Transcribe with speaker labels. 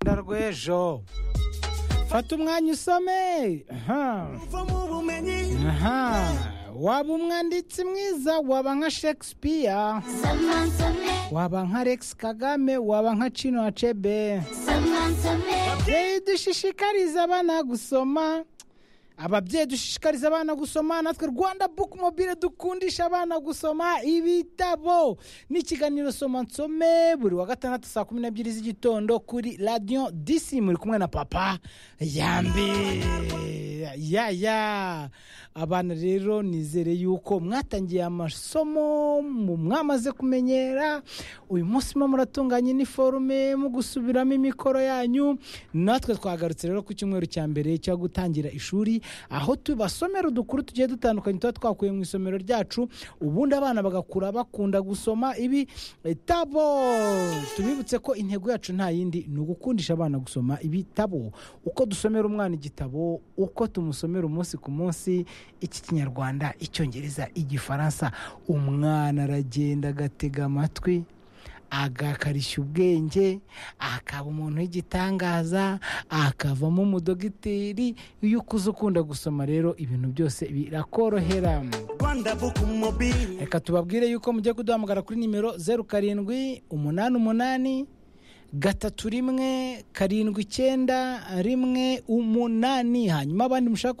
Speaker 1: Rwanda rw'ejo fata umwanya usome aha aha waba umwanditsi mwiza waba nka shakespeare waba nka rex kagame waba nka cino acebe ababyeyi dushishikariza abana gusoma ababyeyi dushishikariza abana gusoma natwe rwanda buku mobile dukundisha abana gusoma ibitabo ni ikiganiro soma nsome buri wa gatandatu saa kumi n'ebyiri z'igitondo kuri radiyo disi muri kumwe na papa yambi yaya abana rero nizere yuko mwatangiye amasomo mu- mwamaze kumenyera uyu munsi murimo muratunganya iniforume mu gusubiramo imikoro yanyu natwe twagarutse rero ku cyumweru cya mbere cyo gutangira ishuri aho tubasomera udukuru tugiye dutandukanye tuba twakuye mu isomero ryacu ubundi abana bagakura bakunda gusoma ibi bitabo tubibutse ko intego yacu nta yindi ni ugukundisha abana gusoma ibitabo uko dusomera umwana igitabo uko tumusomera umunsi ku munsi iki kinyarwanda icyongereza igifaransa umwana aragenda agatega amatwi agakarishya ubwenge akaba umuntu w'igitangaza akavamo umudogiteri iyo ukuze ukunda gusoma rero ibintu byose birakorohera
Speaker 2: rwanda buku mobile
Speaker 1: reka tubabwire yuko mugiye kuduhamagara kuri nimero zeru karindwi umunani umunani gatatu rimwe karindwi icyenda rimwe umunani hanyuma abandi mushaka